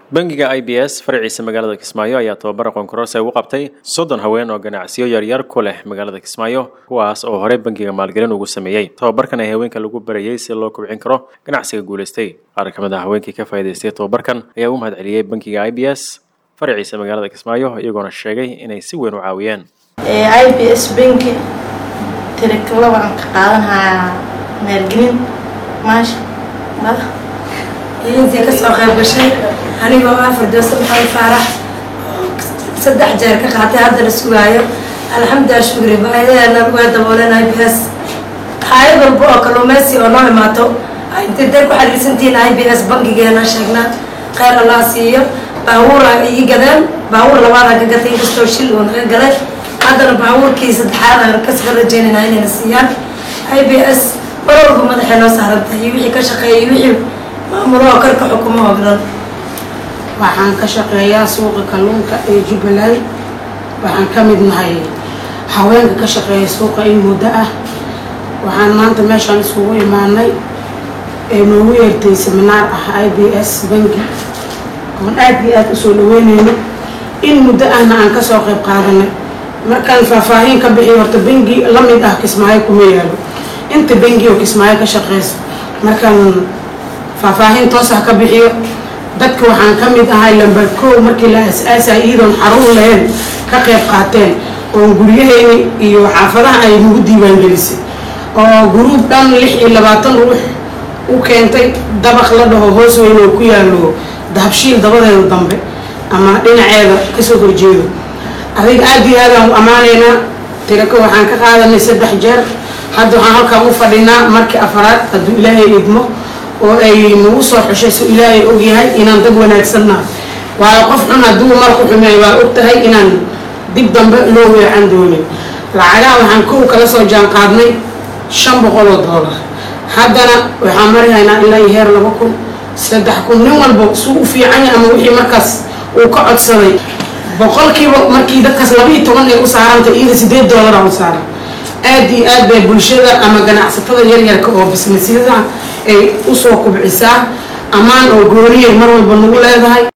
bangiga i b s faraciisa magaalada kismaayo ayaa tababar aqoon kororse ugu qabtay soddon haween oo ganacsiyo yaryar ku leh magaalada kismaayo kuwaas oo horey bangiga maalgelin ugu sameeyey tababarkan ee haweenka lagu barayey si loo kobcin karo ganacsiga guulaystay qaar ka mid a haweenkii ka faa'idaystay tababarkan ayaa u mahad celiyey bangiga i b s faraciisa magaalada kismaayo iyagoona sheegay inay si weyn u caawiyeen i b s banki tirikala waan ka qaadanhayaa maalgelin maasha intii kasoo qayb gashay anigoo ah firdowsa maxamed faarax saddex jeer ka qaatay hadda la sugaayo alxamdulilah shukri baahidaheena waa dabooleen i b s hayad walba oo kalluumeysi oo noo imaato intay day ku xariirsantihiin i b s bankigeena sheegnaa kheyr allah siiyo baabuura ii gadeen baabuur labaadaan ka gatay inkastoo shil uu naga galay haddana baabuurkii saddexaad aan kasoo rajeynayna inayna siiyaan i b s mar walba madaxay noo saarantahay iyo wixii ka shaqeeyay iyo wixii maamuloo karka xukumo oo dhan waxaan ka shaqeeyaa suuqa kalluunka ee jubbaland waxaan ka mid nahay haweenka ka shaqeeya suuqa in muddo ah waxaan maanta meeshaan isugu imaanay ee noogu yeertay seminaar ah i b s banki oon aad iyo aada usoo dhaweyneyno in muddo ahna aan kasoo qayb qaadanay markaan faahfaahin ka bixiyo horta bangi la mid ah kismaayo kuma yaalo inta bangi oo kismaayo ka shaqeyso markaan faahfaahin toos ah ka bixiyo dadka waxaan ka mid ahay lambar kow markii la as-aasay iyadoon xarun lahayn ka qayb qaateen oo guryaheeni iyo xaafadaha ay nagu diiwaangelisay oo guruub dhan lix iyo labaatan ruux u keentay dabaq la dhaho hoos weyn oo ku yaalo dahabshiil dabadeeda dambe ama dhinaceeda kasoo horjeedo adiga aada iyo aadaan u ammaanaynaa tirako waxaan ka qaadanay saddex jeer hadda waxaan halkaan u fadhinaa markii afaraad hadduu ilaahay idmo oo ay nagu soo xushay so ilaahay ogyahay inaan dad wanaagsannaha waayo qof xun hadduu marku xumeey waa og tahay inaan dib dambe loo weecan doonin lacagaha waxaan kow kala soo jaan qaadnay shan boqol oo doolar haddana waxaan marihaynaa ilaa iyo heer laba kun saddex kun nin walba suu u fiican yahay ama wixii markaas uu ka codsaday boqolkiiba markii dadkaas laba iyo toban ay u saarantay iyada sideed doolara u saaran aada iyo aad bay bulshada ama ganacsatada yaryarka oo bisnisyada ay usoo kubcisaa ammaan oo gooniyay mar walba nagu leedahay